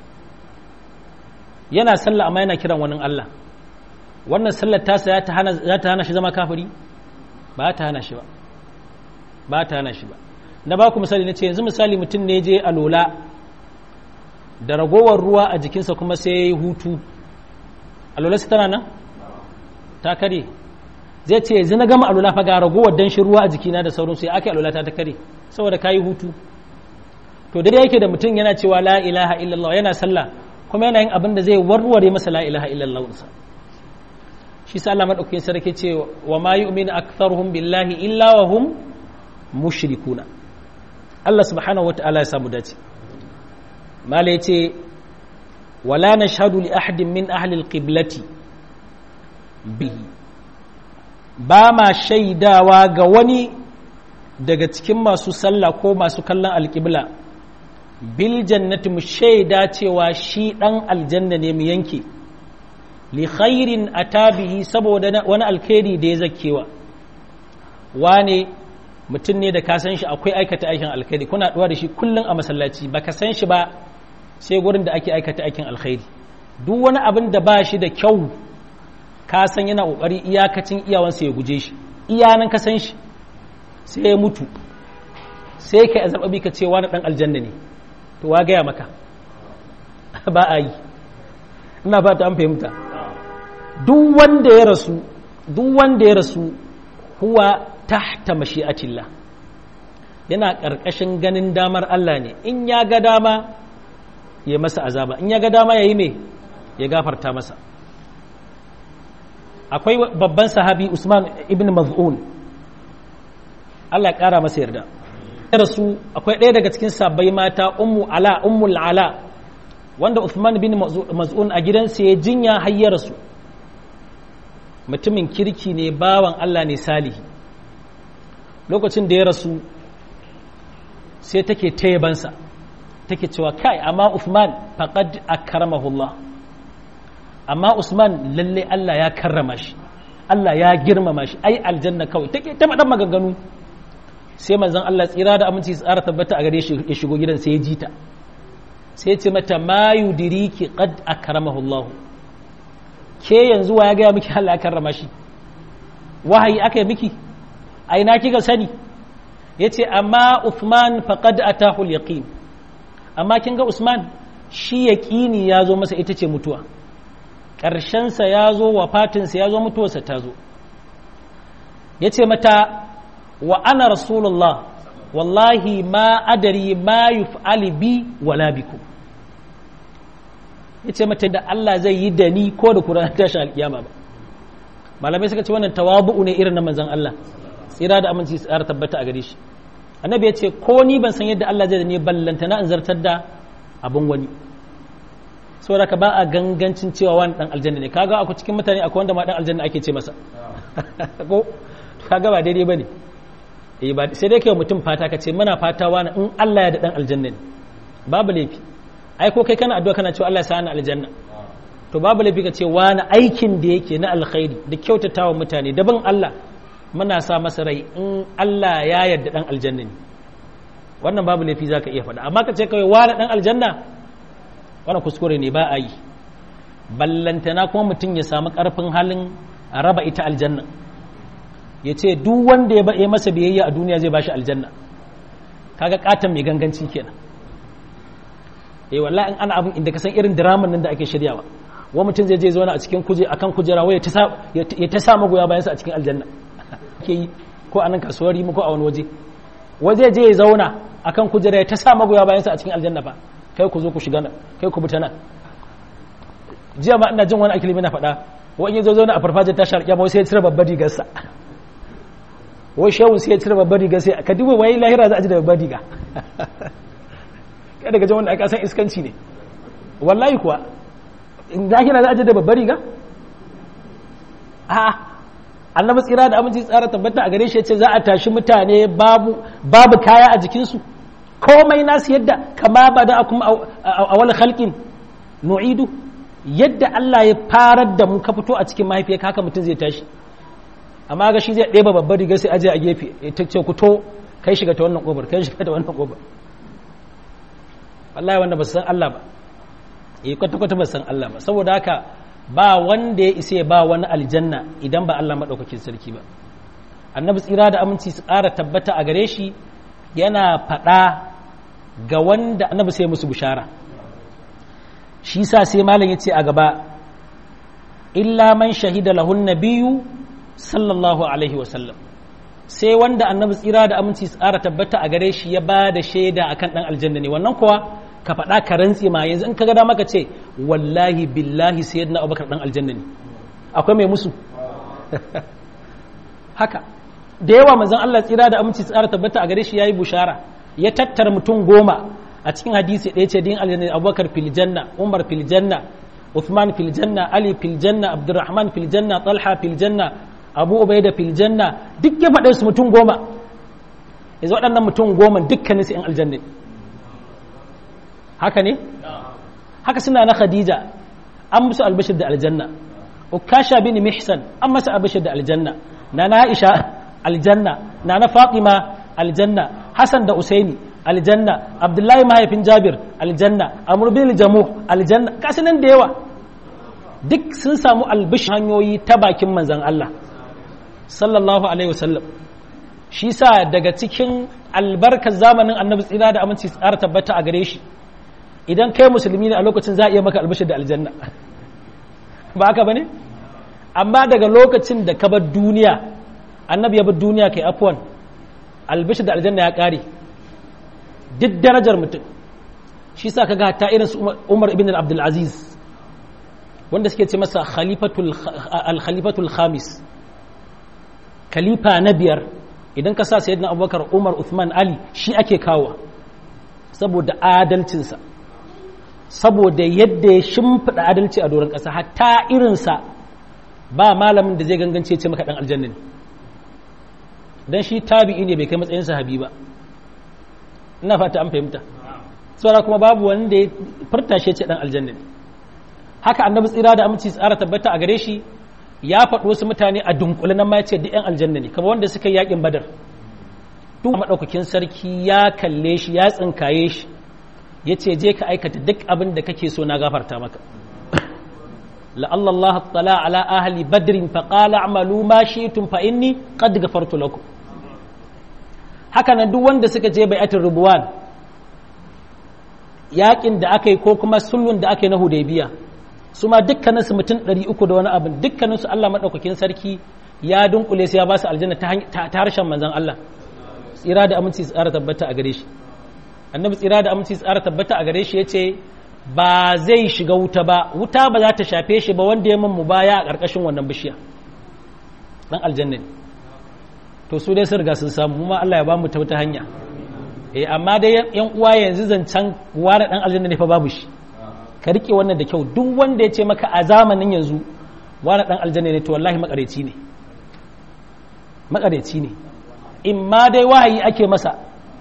yana sallah amma yana kiran wani Allah wannan sallar tasa ya ta hana za ta hana shi zama kafiri ba ta hana shi ba ba ta hana shi ba na ba ku misali na ce yanzu misali mutum ne je alola da ragowar ruwa a jikinsa kuma sai ya yi hutu alola su tana nan ta kare zai ce yanzu na gama alola fa ga ragowar danshin ruwa a jikina da sauransu ya ake alola ta ta kare saboda ka yi hutu to dai yake da mutum yana cewa la ilaha illallah yana sallah kuma yana yin abin da zai warware masa la ilaha illallah sa shi sa Allah madaukakin sarki ce wa ma yu'minu aktharuhum billahi illa wa hum mushrikuna Allah subhanahu wa ta'ala ya samu dace mala yace wala nashhadu li ahadin min ahli alqiblati bihi ba ma shaidawa ga wani daga cikin masu sallah ko masu kallon alqibla bil jannati mu shaida cewa shi dan aljanna ne mu yanke li khairin atabihi saboda wani alkhairi da ya zakkewa wane mutum ne da ka san shi akwai aikata aikin alkhairi kuna ɗuwa da shi kullum a masallaci ba ka san shi ba sai gurin da ake aikata aikin alkhairi duk wani abin da ba shi da kyau ka san yana ƙoƙari iyakacin iyawansa ya guje shi iyanan ka san shi sai ya mutu sai ka zaɓa ka ce wani ɗan aljanna ne to wa gaya maka ba a yi ina ba ta an fahimta duk wanda ya rasu duk wanda ya rasu huwa tahta mashi'atillah yana ƙarƙashin ganin damar Allah ne in ya ga dama ya masa azaba in ya ga dama ya yi me ya gafarta masa akwai babban sahabi Usman ibn Maz'un Allah ya ƙara masa yarda rasu akwai ɗaya daga cikin sabbai mata ummu ala ummul ala wanda Usman bin Maz'un a gidansa ya jinya har ya rasu mutumin kirki ne bawan Allah ne salihi lokacin da ya rasu sai take tayabansa take cewa kai amma Uthman faqad akramahullah amma Usman lalle Allah ya karrama shi Allah ya girmama shi ai aljanna kawai take ta faɗan maganganu sai manzon Allah tsira da aminci tsara tabbata a gare shi ya shigo gidan sai ya ji ta sai ce mata ma yudiriki qad akramahullah ke yanzu wa ya ga miki Allah ya karrama shi wahayi aka yi miki a ina kika sani ya ce amma Uthman faqad atahu yaqin amma kin ga Usman shi yaqini ya zo masa ita ce mutuwa ƙarshensa ya zo wafatinsa ya zo mutuwarsa ta zo ya ce mata wa ana rasulullah wallahi ma adari ma yuf'ali bi wala bikum ya ce mata da Allah zai yi da ni ko da kuran tashin alkiyama ba malamai suka ce wannan tawabu'u ne irin na manzon Allah tsira da aminci tsara tabbata a gare shi annabi ya ce ko ni ban san yadda Allah zai da ni ballanta na in zartar da abun wani saboda ka ba a gangancin cewa wani dan aljanna ne kaga akwai cikin mutane akwai wanda ma dan aljanna ake ce masa ko kaga ba daidai bane eh ba sai dai kai mutum fata ka ce muna fata wani in Allah ya da dan aljanna ne babu laifi ai ko kai kana addu'a kana cewa Allah ya sa ni aljanna to babu laifi ka ce wani aikin da yake na alkhairi da kyautatawa mutane da bin Allah muna sa masa rai in Allah ya yarda dan aljanna ne wannan babu laifi zaka iya faɗa amma ka ce kawai wani dan aljanna wannan kuskure ne ba a yi ballantana kuma mutum ya samu karfin halin raba ita aljanna ya ce duk wanda ya baɗe masa biyayya a duniya zai bashi aljanna kaga katon mai ganganci kenan eh wallahi in ana abin inda ka san irin draman nan da ake shiryawa wa mutum zai je zauna a cikin kuje akan kujera wai ya ta sa magoya bayan sa a cikin aljanna ke yi ko a nan kasuwar yi ko a wani waje waje je ya zauna akan kujera ya ta sa magoya bayan sa a cikin aljanna ba kai ku zo ku shiga nan kai ku bi ta nan jiya ma ina jin wani akilimi na faɗa wani ya zo zauna a farfajiyar tashar kyamma sai ya cire babbar rigarsa wai shehun sai ya cire babbar riga sai ka duba wai lahira za a ji da babbar riga kai daga jan wanda aka san iskanci ne wallahi kuwa in lahira za a ji da babbar riga a annabi tsira da aminci tsara tabbata a gare shi ce za a tashi mutane babu babu kaya a jikinsu komai nasu yadda kama ba da kuma a wani halkin nu'idu yadda Allah ya farar da mu ka fito a cikin mahaifiyar haka mutum zai tashi amma ga shi zai ɗeba babbar riga sai aje a gefe ya ta ce ku to kai shiga ta wannan ƙobar kai shiga ta wannan ƙobar wallahi wanda ba su san Allah ba eh kwata kwata ba san Allah ba saboda haka ba wanda ya isa ba wani aljanna idan ba Allah madaukakin sarki ba annabi tsira da aminci su ƙara tabbata a gare shi yana faɗa ga wanda annabi sai musu bishara shi sa sai malam ya ce a gaba illa man shahida lahun nabiyyu sallallahu alaihi wasallam sai wanda annabi tsira da aminci tsara tabbata a gare shi ya ba da shaida akan dan aljanna ne wannan kuwa ka faɗa ka rantse ma yanzu in ka ga dama ka ce wallahi billahi sayyidina abubakar dan aljanna ne akwai mai musu haka da yawa manzon Allah tsira da aminci tsara tabbata a gare shi yayi bushara ya tattara mutum goma a cikin hadisi ɗaya ce din aljanna abubakar fil janna umar fil janna uthman fil janna ali fil janna abdurrahman fil janna talha fil janna abu ubaida fil janna duk ya faɗe su mutum goma yanzu waɗannan mutum goma dukkanin su 'yan aljanna haka ne haka suna na khadija an musu albashir da aljanna ukasha bin mihsan an masa albashir da aljanna na na aisha aljanna na na fatima aljanna hasan da usaini aljanna abdullahi mahaifin jabir aljanna amr bin jamuh aljanna kasu nan da yawa duk sun samu albish hanyoyi ta bakin manzan Allah sallallahu alaihi wasallam shi sa daga cikin albarkar zamanin annabi tsira da aminci tsara tabbata a gare shi idan kai musulmi ne a lokacin za a iya maka albishir da aljanna ba haka bane amma daga lokacin da ka bar duniya annabi ya bar duniya kai afwan albishir da aljanna ya kare duk darajar mutum shi sa kaga ta irin su Umar ibn Abdul Aziz wanda suke ce masa khalifatul al-khalifatul khamis khalifa na biyar idan ka sa sayyidina Abubakar Umar Uthman Ali shi ake kawo saboda adalcinsa saboda yadda ya shimfiɗa adalci a doron ƙasa hatta irinsa ba malamin da zai gangance ce maka ɗan aljanna ne don shi tabi'i ne bai kai matsayin sahabi ba ina fata an fahimta saboda kuma babu wanda ya furta shi ce ɗan aljanna ne haka annabi tsira da aminci tsara tabbata a gare shi ya faɗi wasu mutane a dunkule nan ma ya ce duk 'yan aljanna ne kamar wanda suka yi yaƙin badar duk maɗaukakin sarki ya kalle shi ya tsinkaye shi ya ce je ka aikata duk abin da kake so na gafarta maka la'allallah tala ala ahli badrin fa qala a'malu ma shi'tum fa inni qad ghafartu lakum haka nan duk wanda suka je bai'atul rubuwan yakin da aka yi ko kuma sulhun da aka yi na hudaybiya su ma dukkanin su mutum 300 da wani abin dukkanin su Allah madaukakin sarki ya dunkule su ya ba su aljanna ta harshen manzon Allah tsira da aminci tsara tabbata a gare shi annabi tsira da aminci tsara tabbata a gare shi ya ce ba zai shiga wuta ba wuta ba za ta shafe shi ba wanda ya min mu baya a ƙarƙashin wannan bishiya dan aljanna ne to su dai sun riga sun samu kuma Allah ya ba mu ta wata hanya eh amma dai yan uwa yanzu zancen ware dan aljanna ne fa babu shi ka rike wannan da kyau duk wanda ya ce maka a zamanin yanzu ware dan aljanna ne to wallahi makareci ne makareci ne in ma dai wahayi ake masa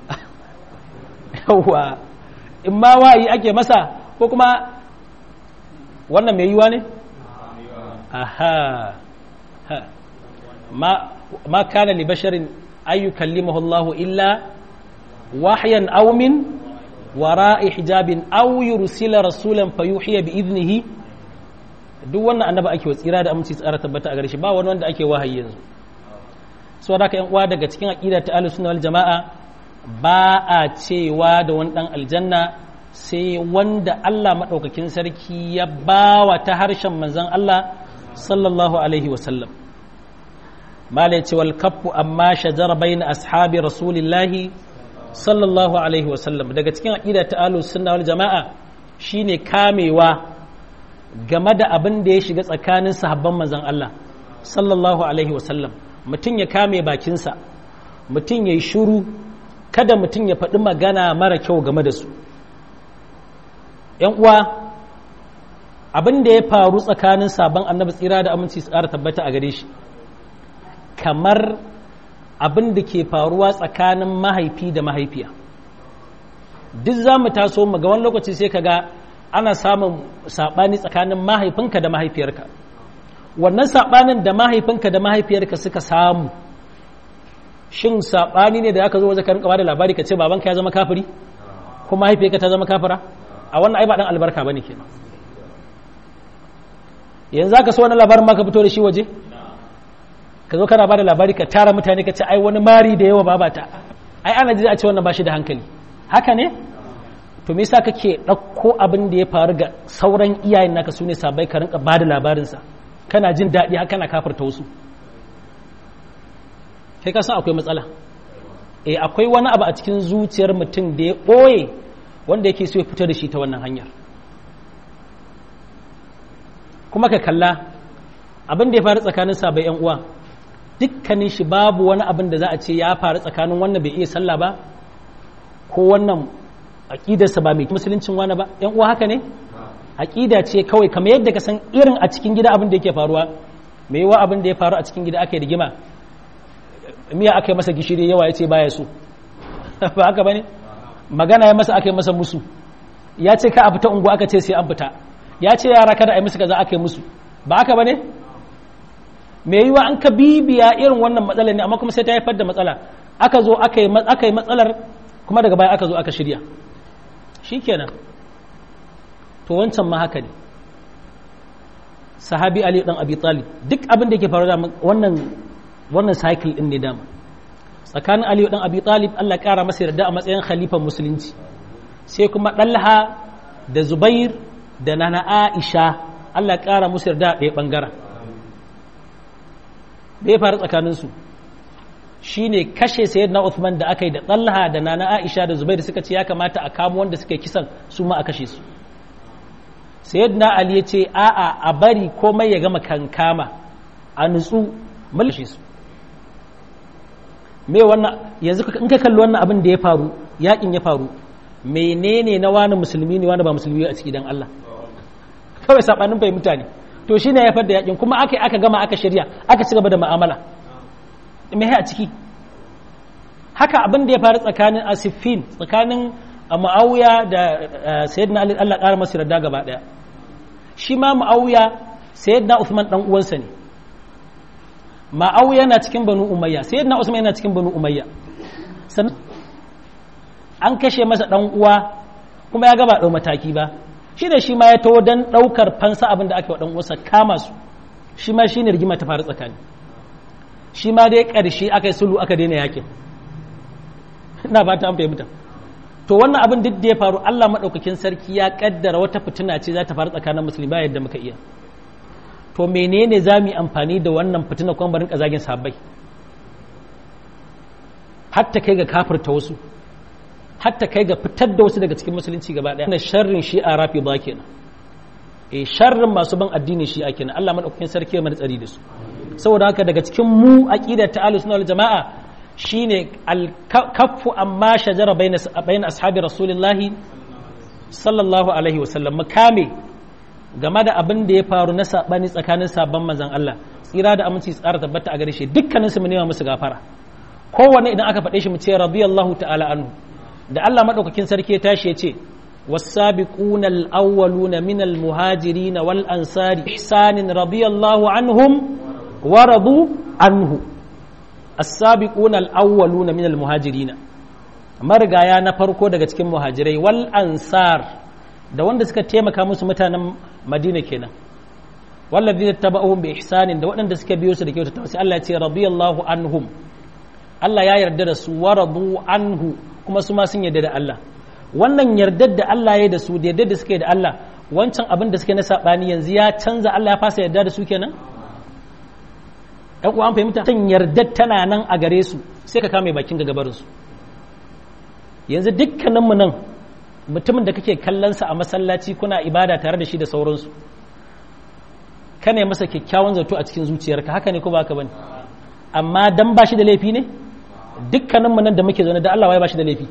yawwa in ma wahayi ake masa ko kuma wannan mai yiwa ne aha ha ma ma kana li basharin ay yukallimuhu Allah illa wahyan aw min wara'i hijabin aw yursila rasulan fayuhiya bi idnihi duk wannan annaba ake wa tsira da aminci tsara tabbata a gare shi ba wani wanda ake wahayi yanzu so da yan uwa daga cikin aqida ta ahlus sunna wal jamaa ba a cewa da wani dan aljanna sai wanda Allah maɗaukakin sarki ya bawa ta harshen manzon Allah sallallahu alaihi wasallam malai ce wal kaffu amma shajara bayna ashabi rasulillahi sallallahu alaihi wasallam daga cikin aqida ta ahlus sunna wal jama'a shine kamewa game da abin da ya shiga tsakanin sahabban manzon Allah sallallahu alaihi wasallam mutum ya kame bakinsa mutum ya yi shuru kada mutum ya faɗi magana mara kyau game da su ‘yan uwa abin da ya faru tsakanin sabon annabi tsira da aminci su ƙara tabbata a gare shi kamar abin da ke faruwa tsakanin mahaifi da mahaifiya duk za mu taso mu ga wani lokaci sai ka ga ana samun saɓani tsakanin mahaifinka da mahaifiyarka wannan saɓanin da mahaifinka da mahaifiyarka suka samu shin saɓani ne da aka zo wajen karin da labari ka ce babanka ya zama kafiri ko mahaifiyarka ta zama kafira a wannan ai ba dan albarka bane kenan yanzu aka so wannan labarin ma ka fito da shi waje ka zo kana bada labari ka tara mutane ka ce ai wani mari da yawa babata ai ana ji a ce wannan ba shi da hankali haka ne to me yasa kake ɗauko abin da ya faru ga sauran iyayen naka sune sabai ka rinka bada labarinsa kana jin daɗi haka kana kafarta wasu kai ka san akwai matsala eh akwai wani abu a cikin zuciyar mutum da ya ɓoye wanda yake so ya fito da shi ta wannan hanyar kuma ka kalla abin da ya faru tsakanin sabai yan uwa dukkanin shi babu wani abin da za a ce ya faru tsakanin wannan bai iya sallah ba ko wannan aƙidarsa ba mai musuluncin wani ba yan uwa haka ne aƙida ce kawai kamar yadda ka san irin a cikin gida abin da yake faruwa mai yawa abin da ya faru a cikin gida aka yi rigima miya aka yi masa gishiri yawa ya ce baya so ba haka ba ne magana ya masa aka yi masa musu ya ce ka a fita ungu aka ce sai an fita ya ce yara kada a yi musu kaza aka yi musu ba haka ba ne mai yiwa an ka bibiya irin wannan matsalar ne amma kuma sai ta haifar da matsala aka zo aka yi matsalar kuma daga baya aka zo aka shirya shikenan to wancan ma haka ne sahabi ali dan abi talib duk abin da yake faru da wannan wannan cycle din ne dama tsakanin ali dan abi talib Allah ya kara masa yarda a matsayin khalifan musulunci sai kuma dalha da zubair da nana aisha Allah ya kara musu yarda a ɗaya bangaren da ya faru tsakanin su shine kashe sayyidina Uthman da aka yi da talha da nana aisha da zubair suka ce ya kamata a kamo wanda suka kisan su ma a kashe su sayyidina ali ya ce a'a a bari komai ya gama kankama a nutsu mulki su me wannan yanzu in ka kalli wannan abin da ya faru yakin ya faru menene na wani musulmi ne wani ba musulmi a ciki dan Allah kawai sabanin bai mutane to shine ya da yakin kuma aka aka gama aka shirya aka ci gaba da mu'amala me a ciki haka abin da ya faru tsakanin asifin tsakanin Muawiya da Sayyidina Ali Allah ƙara masa yarda gaba daya shi ma Muawiya Sayyidina Uthman dan uwansa ne Muawiya na cikin Banu Umayya Sayyidina Usman yana cikin Banu Umayya sannan an kashe masa dan uwa kuma ya gaba dau mataki ba shi da shi ma ya taho dan daukar fansa abin da aka wa dan uwansa kama su shi ma shine rigima ta faru tsakani shi ma dai karshe aka yi sulhu aka daina yakin ina ba ta an fahimta to wannan abin duk da ya faru Allah maɗaukakin sarki ya ƙaddara wata fitina ce za ta faru tsakanin musulmi ba yadda muka iya to menene za mu yi amfani da wannan fitina kuma barin ƙazagin sabai hatta kai ga kafirta wasu hatta kai ga fitar da wasu daga cikin musulunci gaba ɗaya na sharrin shi a rafi ba kenan eh sharrin masu ban addini shi a kenan Allah maɗaukakin sarki ya mana tsari da su saboda haka daga cikin mu aqida ta ahlus sunna wal jama'a shine alkaffu amma shajara bayan ashabi rasulullahi sallallahu alaihi wasallam makame game da abin da ya faru na sabani tsakanin sabon manzan Allah tsira da aminci tsara tabbata a gare shi dukkanin su mu nema musu gafara kowanne idan aka faɗe shi mu ce radiyallahu ta'ala anhu da Allah madaukakin sarki ya tashi ya ce والسابقون الأولون من المهاجرين والأنصار إحسان رضي الله عنهم ورضوا عنه السابقون الأولون من المهاجرين marigaya na farko daga cikin muhajirai wal ansar da wanda suka taimaka musu mutanen madina kenan wallazi tabauhum bi ihsanin da waɗanda suka biyo su da kyautata sai Allah ya ce radiyallahu anhum Allah ya yarda da su waradu anhu kuma su ma sun yarda da Allah wannan yardar da Allah ya da su da yardar da suke da Allah wancan abin da suke na saɓani yanzu ya canza Allah ya fasa yarda da su kenan ɗan uwa an fahimta tan yardar tana nan a gare su sai ka kame bakin gabarin su yanzu dukkaninmu nan mutumin da kake kallonsa a masallaci kuna ibada tare da shi da sauransu kana masa kyakkyawan zato a cikin zuciyarka haka ne ko ba ka bane amma dan ba shi da laifi ne dukkaninmu nan da muke zaune da Allah wai ba shi da laifi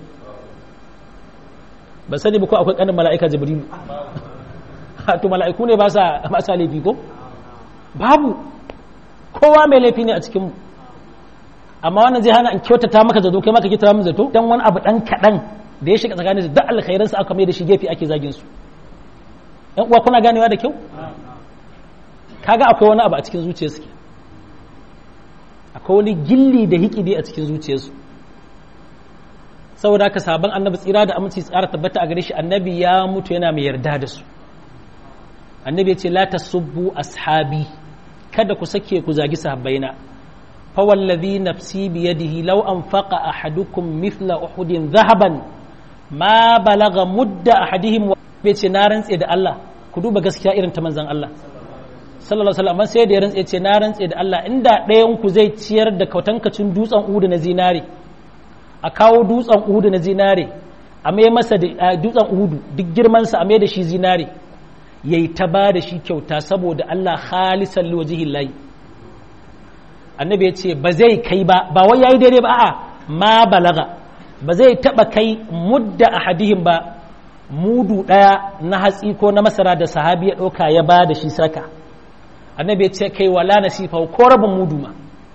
ba sani ba ko akwai kanin mala'ika jibrilu to mala'iku ne ba sa ba sa laifi ko babu kowa mai laifi ne a cikin mu amma wannan zai hana in kyautata maka zato kai maka kyautata min zato dan wani abu dan kadan da ya shiga tsakanin su duk alkhairansu aka mai da shi gefe ake zagin su yan uwa kuna ganewa da kyau kaga akwai wani abu a cikin zuciyarsu ke akwai wani gilli da hikidi a cikin zuciyarsu saboda haka sabon annabi tsira da aminci tsara tabbata a gare shi annabi ya mutu yana mai yarda da su annabi ya ce la tasubbu ashabi kada ku sake ku zagi sahabbaina fa wallazi nafsi bi yadihi law anfaqa ahadukum mithla uhudin dhahaban ma balaga mudda ahadihim bai ce na rantse da Allah ku duba gaskiya irin ta manzon Allah sallallahu alaihi wasallam sai da ya rantse ce na rantse da Allah inda ɗayan ku zai ciyar da kautankacin dutsen udu na zinare a kawo dutsen udu na zinare a mai masa da dutsen udu duk girman sa a mai da shi zinare yayi ta ba da shi kyauta saboda Allah khalisan liwajhillahi annabi ya ce ba zai kai ba ba wai yayi daidai ba a'a ma balaga ba zai taba kai mudda ahadihim ba mudu daya na hatsi ko na masara da sahabi ya ɗauka ya ba da shi saka annabi ya ce kai wala nasifa ko rabin mudu ma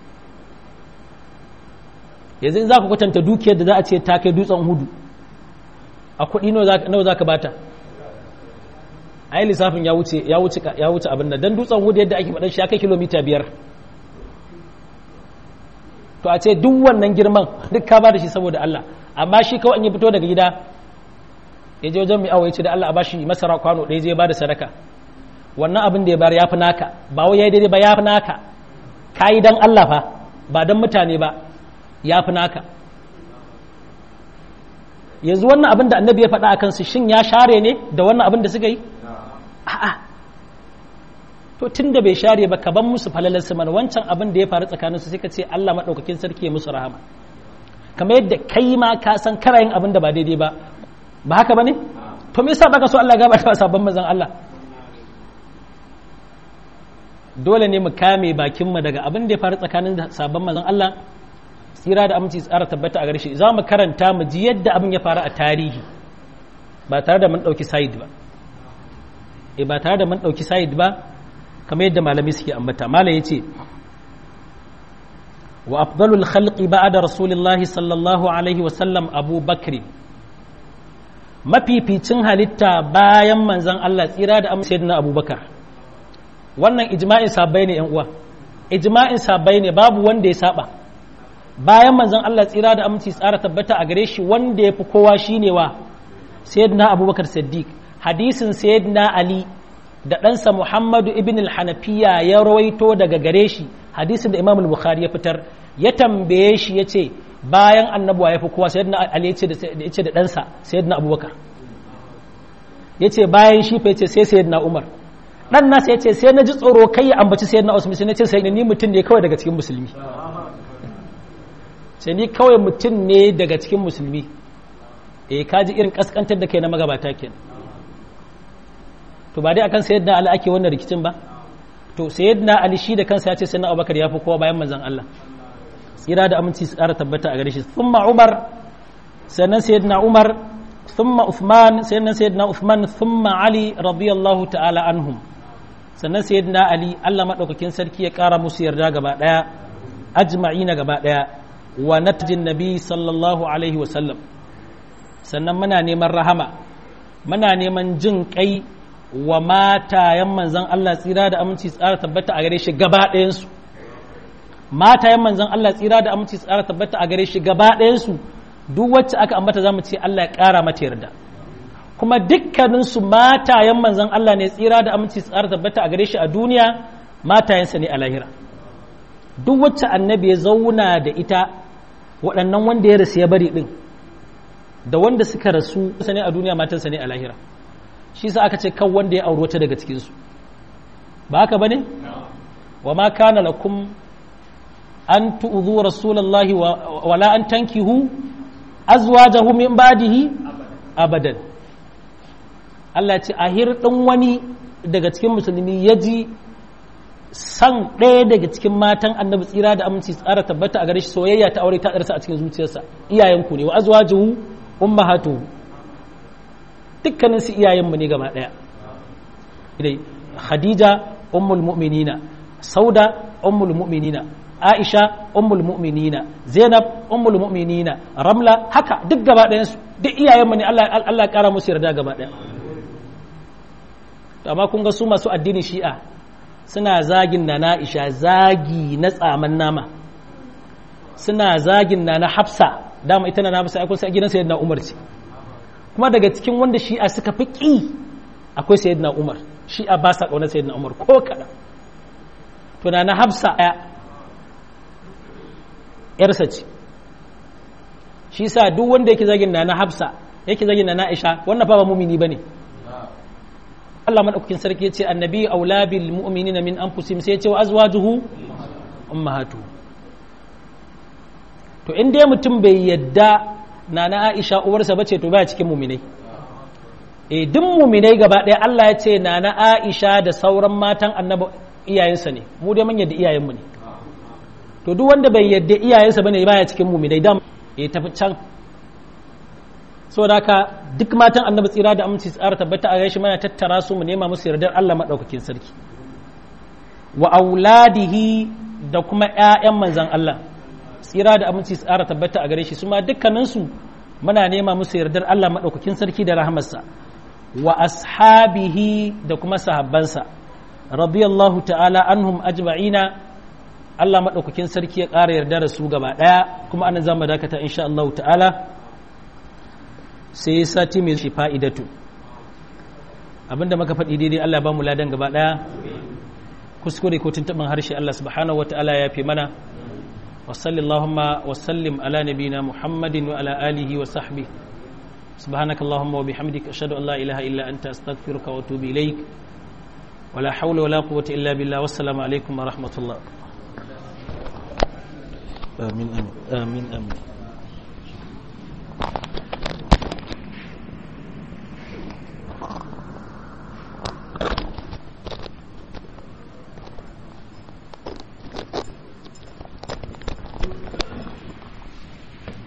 yanzu in za ka kwatanta dukiyar da za a ce ta kai dutsen hudu a kuɗi nawa za ka bata a yi lissafin ya wuce abin da don dutsen hudu yadda ake faɗin shi ya kai kilomita biyar to a ce duk wannan girman duk ka ba da shi saboda Allah amma shi kawai an yi fito daga gida ya je wajen mai awa ya ce da Allah a bashi masara kwano ɗaya zai ba da sadaka wannan abin da ya bayar ya fi naka ba wai ya yi daidai ba ya fi naka ka yi don Allah fa ba don mutane ba ya fi naka yanzu wannan abin da annabi ya faɗa a kansu shin ya share ne da wannan abin da suka yi a'a to tun da bai share ba ka ban musu falalar su mana wancan abin da ya faru tsakanin su sai ka ce Allah maɗaukakin sarki ya musu rahama kamar yadda kai ma ka san kana yin abin da ba daidai ba ba haka bane to me yasa baka so Allah ya gabata sabon manzon Allah dole ne mu kame bakin mu daga abin da ya faru tsakanin sabon manzon Allah tsira da aminci tsara tabbata a gare shi za mu karanta mu ji yadda abin ya faru a tarihi ba tare da mun ɗauki sayid ba e ba tare da mun ɗauki sayid ba kamar yadda malami suke ambata malam yace wa afdalul khalqi ba'da rasulillahi sallallahu alaihi wa sallam abu bakri mafificin halitta bayan manzon Allah tsira da aminci sayyidina abubakar wannan ijma'in sabai ne yan uwa ijma'in sabai ne babu wanda ya saba bayan manzon Allah tsira da aminci tsara tabbata a gare shi wanda ya fi kowa shine wa sayyidina abubakar siddiq hadisin sayyidina ali da ɗansa muhammadu ibn al-hanafiya ya rawaito daga gare shi hadisin da imam al-bukhari ya fitar ya tambaye shi ya ce bayan annabuwa ya fi kowa sayyidina ali ya ce da ɗansa sayyidina abubakar ya ce bayan shi fa ya ce sai sayyidina umar ɗan nasa ya ce sai na ji tsoro kai ya ambaci sayyidina usman sai na ce sai ni mutum ne kawai daga cikin musulmi sai ni kawai mutum ne daga cikin musulmi eh kaji irin kaskantar da kai na magabata kenan to ba dai akan sayyidina ali ake wannan rikicin ba to sayyidina ali shi da kansa ya ce sayyidina abubakar ya fi kowa bayan manzon Allah tsira da aminci su ƙara tabbata a gare shi thumma umar sannan sayyidina umar thumma uthman sannan sayyidina uthman thumma ali radiyallahu ta'ala anhum sannan sayyidina ali Allah madaukakin sarki ya ƙara musu yarda gaba daya ajma'ina gaba daya wa natjin nabi sallallahu alaihi wa sallam sannan muna neman rahama muna neman jin kai wa matayen manzan Allah tsira da aminci tsara tabbata a gare shi gaba ɗayansu matayen manzan Allah tsira da aminci tsara tabbata a gare shi gaba ɗayansu duk wacce aka ambata za mu ce Allah ya ƙara mata yarda kuma dukkaninsu matayen manzan Allah ne tsira da aminci tsara tabbata a gare shi a duniya matayensa ne a lahira duk wacce annabi ya zauna da ita waɗannan wanda ya rasu ya bari ɗin da wanda suka rasu sane a duniya matansa ne a lahira shi sa aka ce kan wanda ya auri wata daga cikinsu ba haka ba ne? wa ma kana lakum an tu'udhu rasulallahi wala an tankihu azwajahu min ba'dihi abadan Allah ce a hirɗin wani daga cikin musulmi ya ji san ɗaya daga cikin matan annabi tsira da aminci tsara tabbata a gare shi soyayya ta aure ta ɗarsa a cikin zuciyarsa iyayenku ne wa azwajuhu ummahatuhu dukkanin su iyayenmu ne gaba ɗaya idai khadija ummul mu'minina sauda ummul mu'minina aisha ummul mu'minina zainab ummul mu'minina ramla haka duk gaba ɗayan su duk iyayenmu ne Allah Allah ƙara musu yarda gaba ɗaya amma kun ga su masu addinin shi'a suna zagin na na'isha zagi na tsaman nama suna zagin na na hafsa dama ita na na hafsa akwai gidan sayyidina umar ce kuma daga cikin wanda shi'a suka fi ƙi akwai sayyidina umar shi'a ba sa ƙaunar sayyidina umar ko kaɗan to na na hafsa ya yarsa ce shi sa duk wanda yake zagin na na hafsa yake zagin na na'isha wannan fa ba mumini bane Allah madaukakin sarki yace annabi aula bil mu'minina min anfusihim sai yace wa azwajuhu ummahatu to in dai mutum bai yadda nana Aisha uwarsa bace to baya cikin mu'minai eh duk mu'minai gaba ɗaya Allah ya ce nana Aisha da sauran matan annabi iyayensa ne mu dai mun yadda iyayenmu ne to duk wanda bai yadda iyayensa bane baya cikin mu'minai dan eh tafi can saboda haka duk matan annabi tsira da aminci tsara tabbata a gaishe mana tattara su mu nema musu yardar Allah madaukakin sarki wa auladihi da kuma ƴaƴan manzon Allah tsira da aminci tsara tabbata a gare shi su ma dukkanin su muna nema musu yardar Allah madaukakin sarki da rahamarsa wa ashabihi da kuma sahabbansa radiyallahu ta'ala anhum ajma'ina Allah madaukakin sarki ya ƙara yarda da su gaba ɗaya kuma anan zamu dakata insha Allah ta'ala sai sati mai shi fa'idatu abinda maka faɗi daidai Allah ba mu ladan gaba ɗaya kuskure ko tuntuɓin harshe Allah subhanahu wa ta'ala ya fi mana wa sallallahumma wa sallim ala nabina muhammadin wa ala alihi wa sahbi سبحانك اللهم وبحمدك أشهد أن لا إله إلا أنت أستغفرك وأتوب إليك ولا حول ولا قوة إلا بالله والسلام عليكم ورحمة الله آمين آمين آمين, آمين.